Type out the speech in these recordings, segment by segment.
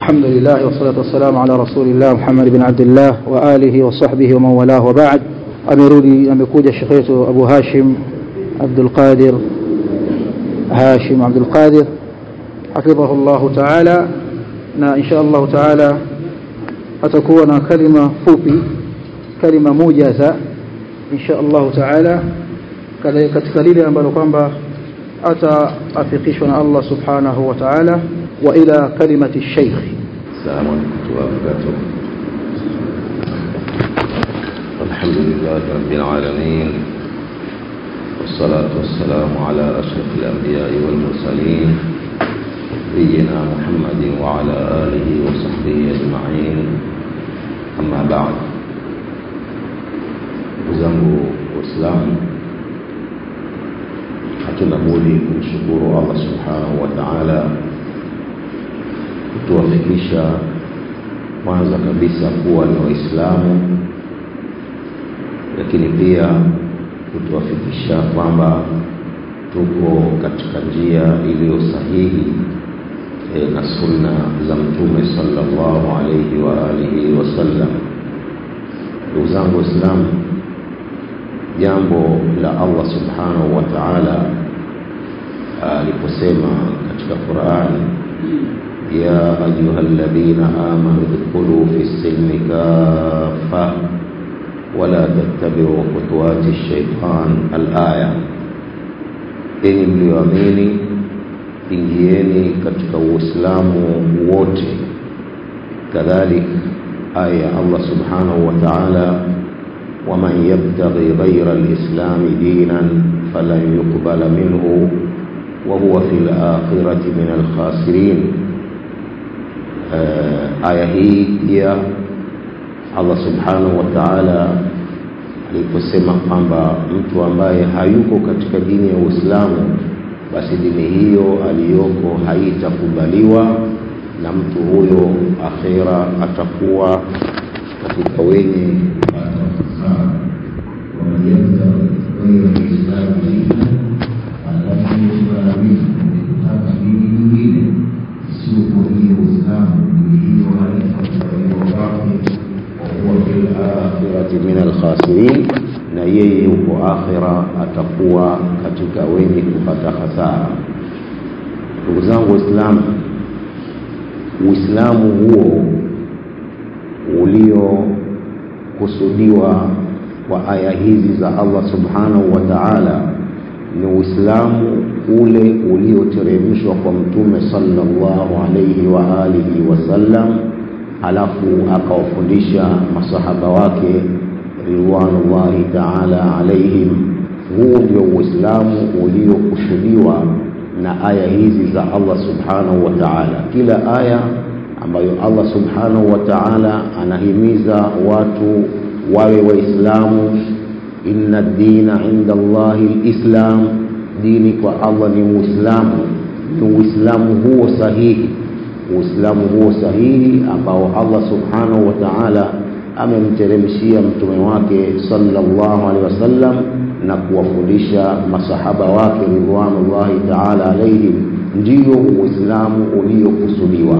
الحمد لله والصلاة والسلام على رسول الله محمد بن عبد الله وآله وصحبه ومن والاه وبعد amerudi amekuja shekhe wetu Abu Hashim Abdul Qadir Hashim Abdul Qadir hafidhahu ta'ala na insha Allah ta'ala atakuwa na kalima fupi kalima moja za insha Allah ta'ala katika lile ambalo kwamba ataafikishwa na Allah subhanahu wa ta'ala wa ila kalimati shaykh السلام عليكم ورحمة الله وبركاته الحمد لله رب العالمين والصلاة والسلام على أشرف الأنبياء والمرسلين نبينا محمد وعلى آله وصحبه أجمعين أما بعد zangu waislamu hatuna budi kumshukuru allah subhanahu wa taala kutuwafikisha kwanza kabisa kuwa ni waislamu lakini pia kutuwafikisha kwamba tuko katika njia iliyo sahihi e, na sunna za mtume sallallahu alaihi wa alihi wasallam ndugu zangu waislamu jambo la allah subhanahu wa taala aliposema katika qurani ya ayuha alladhina amanu dkhulu fi silmi kafa wala tattabiu khutuwati shaitan alaya enyi mlioamini ingieni katika uislamu wote kadhalik aya ya allah subhanahu wa taala ومن يبتغي غير الإسلام دينا فلن يقبل منه وهو في الآخرة من الخاسرين aya hii pia Allah subhanahu wa ta'ala aliposema kwamba mtu ambaye hayuko katika dini ya Uislamu basi dini hiyo aliyoko haitakubaliwa na mtu huyo akhira atakuwa katika wenye min alkhasirin na yeye huko akhira atakuwa katika wenye kupata hasara ndugu zangu waislamu uislamu huo uliokusudiwa kwa aya hizi za allah subhanahu wa taala ni uislamu ule ulioteremshwa kwa mtume sallallahu alaihi wa alihi wasallam halafu akawafundisha masahaba wake ridwanullahi taala alaihim huu ndio uislamu uliokusudiwa na aya hizi za allah subhanahu wa taala kila aya ambayo allah subhanahu wa taala anahimiza watu wawe waislamu inna dina inda llahi lislam dini kwa allah ni uislamu ni uislamu huo sahihi uislamu huo sahihi ambao allah subhanahu wa taala amemteremshia mtume wake sallallahu alaihi wasallam na kuwafundisha masahaba wake ridwanullahi taala alaihim ndiyo uislamu uliokusudiwa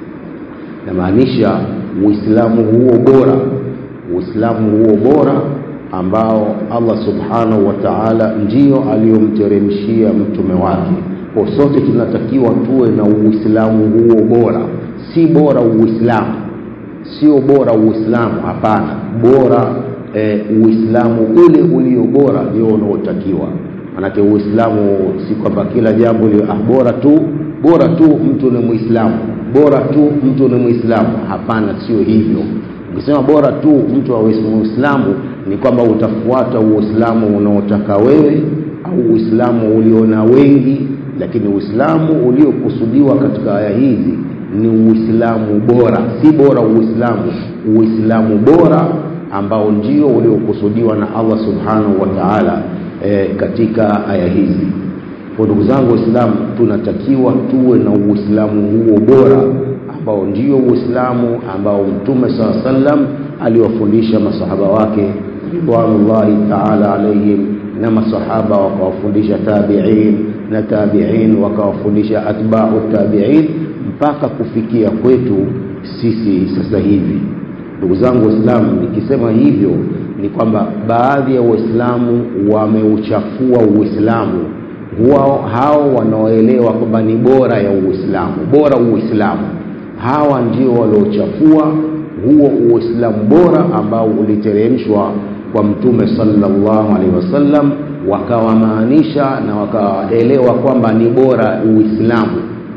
namaanisha uislamu huo bora uislamu huo bora ambao allah subhanahu wa taala ndio aliyomteremshia mtume wake kwa sote tunatakiwa tuwe na uislamu huo bora si bora uislamu sio bora uislamu hapana bora e, uislamu ule ulio bora ndio unaotakiwa manake uislamu si kwamba kila jambo lio ah, bora tu bora tu mtu ni muislamu bora tu mtu ni muislamu hapana sio hivyo ukisema bora tu mtu awe muislamu ni kwamba utafuata uislamu unaotaka wewe au uislamu uliona wengi lakini uislamu uliokusudiwa katika aya hizi ni uislamu bora si bora uislamu uislamu bora ambao ndio uliokusudiwa na allah subhanahu wa taala e, katika aya hizi kwa ndugu zangu waislamu tunatakiwa tuwe na uislamu huo bora ambao ndio uislamu ambao mtume saa sallam aliwafundisha masahaba wake ridwanullahi taala alaihim na masahaba wakawafundisha tabiin na tabiin wakawafundisha atbau tabiin mpaka kufikia kwetu sisi sasa hivi ndugu zangu waislamu nikisema hivyo ni kwamba baadhi ya waislamu wameuchafua uislamu wao hao wanaoelewa kwamba ni bora ya uislamu bora uislamu hawa ndio waliochafua huo uislamu bora ambao uliteremshwa kwa mtume sallallahu alaihi wasallam wakawamaanisha na wakaelewa kwamba ni bora uislamu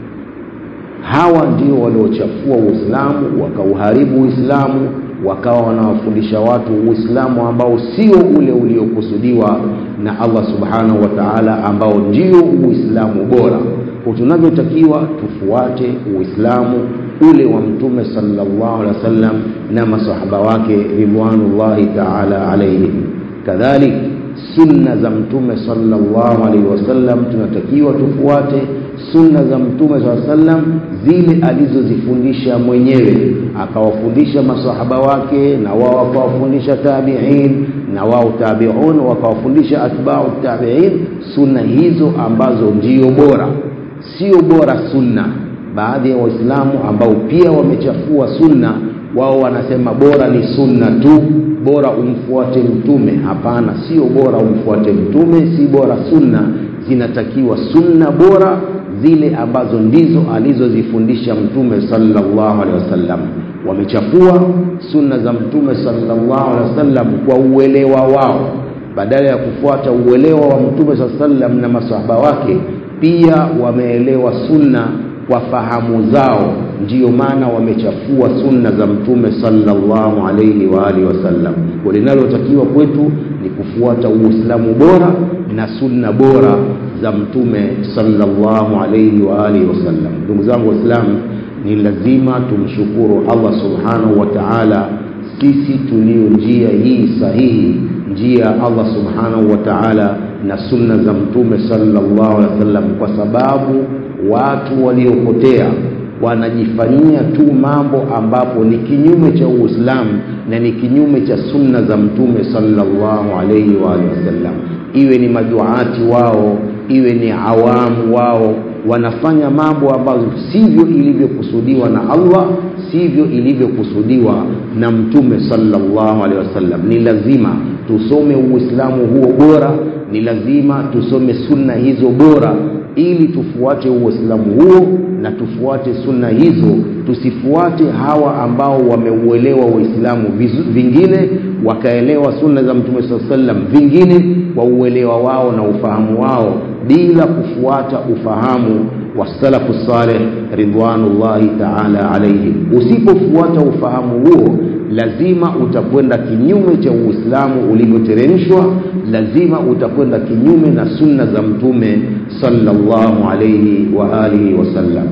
hawa ndio waliochafua uislamu wakauharibu uislamu wakawa wanawafundisha watu uislamu ambao sio ule uliokusudiwa na allah subhanahu wa taala ambao ndio uislamu bora kwa tunavyotakiwa tufuate uislamu ule wa mtume sallallahu alaihi wasallam na masahaba wake ridwanullahi taala alaihim kadhalik sunna za mtume sallallahu alaihi wasallam tunatakiwa tufuate sunna za mtume saa sallam zile alizozifundisha mwenyewe akawafundisha masahaba wake na wao wakawafundisha tabiin na wao tabiun wakawafundisha atbau tabiin sunna hizo ambazo ndio bora sio bora sunna baadhi ya waislamu ambao pia wamechafua sunna wao wanasema bora ni sunna tu bora umfuate mtume hapana sio bora umfuate mtume si bora sunna zinatakiwa sunna bora zile ambazo ndizo alizozifundisha mtume sallallahu alaihi wasallam wamechafua sunna za mtume sallallahu alaihi wasallam kwa uelewa wao badala ya kufuata uelewa wa mtume saa sallam na masahaba wake pia wameelewa sunna kwa fahamu zao ndiyo maana wamechafua sunna za mtume sallallahu alaihi wa alihi wasallam linalotakiwa kwetu ni kufuata uislamu bora na sunna bora za mtume sallallahu alaihi wa alihi wasallam ndugu zangu waislamu ni lazima tumshukuru allah subhanahu wa taala sisi tulio njia hii sahihi njia ya allah subhanahu wa taala na sunna za mtume sallallahu alaihi wasallam kwa sababu watu waliopotea wanajifanyia tu mambo ambapo ni kinyume cha uislamu na ni kinyume cha sunna za mtume sallallahu alaihi wa alihi wasallam iwe ni maduati wao iwe ni awamu wao wanafanya mambo ambazo sivyo ilivyokusudiwa na allah sivyo ilivyokusudiwa na mtume sallallahu alaihi wasallam ni lazima tusome uislamu huo bora ni lazima tusome sunna hizo bora ili tufuate uislamu huo na tufuate sunna hizo tusifuate hawa ambao wameuelewa uislamu vingine wakaelewa sunna za mtume saa sallam vingine kwa uelewa wao na ufahamu wao bila kufuata ufahamu wa salafu saleh ridwanullahi taala alaihim usipofuata ufahamu huo lazima utakwenda kinyume cha uislamu ulivyoteremshwa lazima utakwenda kinyume na sunna za mtume sallallahu alaihi wa alihi wasallam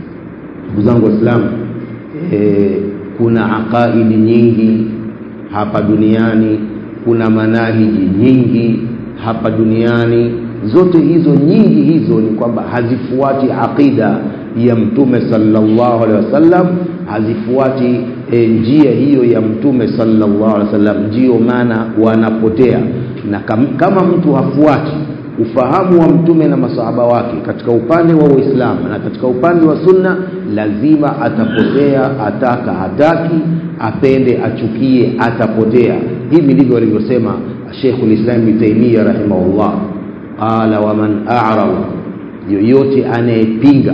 ndugu zangu waislamu e, kuna aqaidi nyingi hapa duniani kuna manahiji nyingi hapa duniani zote hizo nyingi hizo ni kwamba hazifuati aqida ya mtume sallallahu alaihi wasallam hazifuati e, njia hiyo ya mtume sallallahu alaihi wasallam ndiyo maana wanapotea na kam, kama mtu hafuati ufahamu wa mtume na masahaba wake katika upande wa uislamu na katika upande wa sunna lazima atapotea ataka hataki apende achukie atapotea hivi ndivyo alivyosema shekhu lislam bni taimia rahimahullah qala waman arada yoyote anayepinga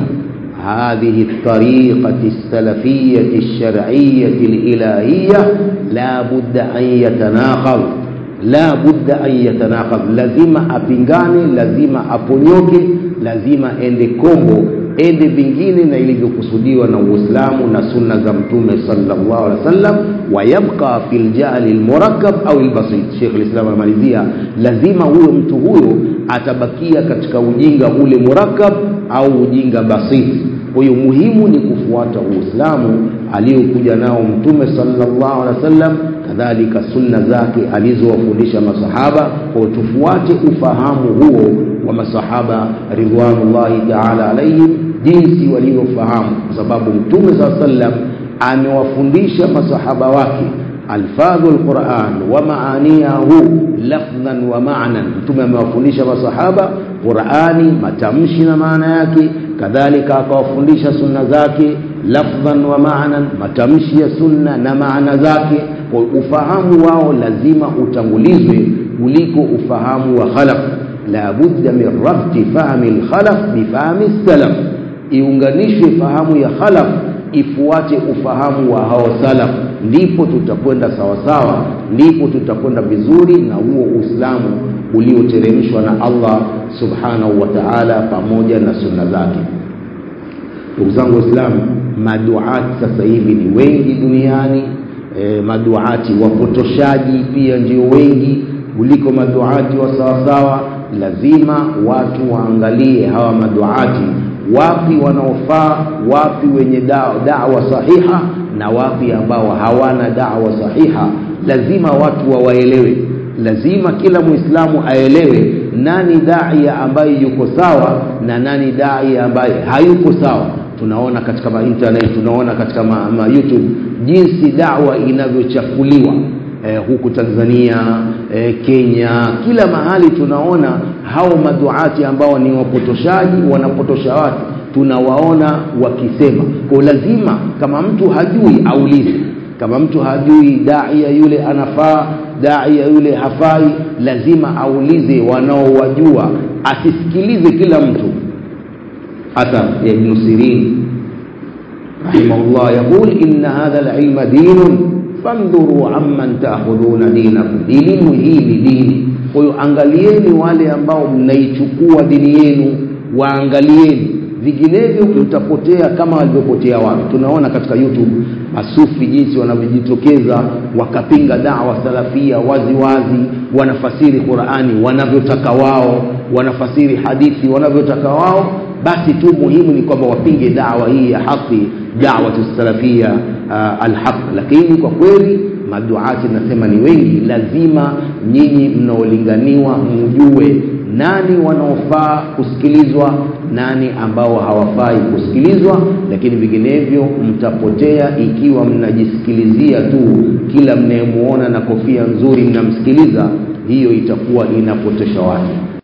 هذه الطريقة السلفية الشرعية الإلهية لا بد أن يتناقض لا بد أن يتناقض لازم أبنغاني لازم أبونyoke lazima ende kombo ende vingine na ilivyokusudiwa na uislamu na sunna za mtume sallallahu alaihi wasallam wayabqa fi ljali lmurakkab au lbasit shekh lislam anamalizia lazima huyo mtu huyo atabakia katika ujinga ule murakkab au ujinga basit kwa hiyo muhimu ni kufuata uislamu aliyokuja nao mtume sallallahu alaihi wasallam kadhalika sunna zake alizowafundisha masahaba kwa tufuate ufahamu huo wa masahaba ridwanullahi taala alaihim jinsi walivyofahamu kwa sababu mtume saa sallam amewafundisha masahaba wake alfadhu lquran wa maaniyahu lafdhan wa maanan mtume amewafundisha masahaba qurani matamshi na maana yake kadhalika akawafundisha sunna zake lafdhan wa maanan matamshi ya sunna na maana zake kwa ufahamu wao lazima utangulizwe kuliko ufahamu wa khalaf la budda min rabti fahmi lkhalaf bifahmi salaf iunganishwe fahamu ya khalaf ifuate ufahamu wa hao salaf ndipo tutakwenda sawasawa ndipo tutakwenda vizuri na huo uislamu ulioteremshwa na allah subhanahu wa taala pamoja na sunna zake ndugu zangu waislamu maduati sasa hivi ni wengi duniani e, maduati wapotoshaji pia ndio wengi kuliko maduati wa sawasawa lazima watu waangalie hawa maduati wapi wanaofaa wapi wenye dawa, dawa sahiha na wapi ambao hawana dawa sahiha lazima watu wawaelewe lazima kila muislamu aelewe nani daia ambaye yuko sawa na nani daia ambaye hayuko sawa tunaona katika mainternet tunaona katika ma, ma youtube jinsi dawa inavyochafuliwa eh, huku tanzania eh, kenya kila mahali tunaona hao maduati ambao ni wapotoshaji wanapotosha watu tunawaona wakisema kwa lazima kama mtu hajui aulize kama mtu hajui daia yule anafaa daia yule hafai lazima aulize wanaowajua asisikilize kila mtu athar ya ibnu sirin rahimahullah yaqul inna hadha lilma dinun fandhuru amman taakhudhuna dinakum elimu hii ni dini kwa hiyo angalieni wale ambao mnaichukua dini yenu waangalieni vinginevyo mtapotea kama walivyopotea watu tunaona katika youtube masufi jinsi wanavyojitokeza wakapinga dawa salafia wazi wazi wanafasiri qurani wanavyotaka wao wanafasiri hadithi wanavyotaka wao basi tu muhimu ni kwamba wapinge dawa hii ya haki dawatu salafia uh, alhaq lakini kwa kweli maduati nasema ni wengi lazima nyinyi mnaolinganiwa mjue nani wanaofaa kusikilizwa nani ambao hawafai kusikilizwa lakini vinginevyo mtapotea ikiwa mnajisikilizia tu kila mnayemuona na kofia nzuri mnamsikiliza hiyo itakuwa inapotesha watu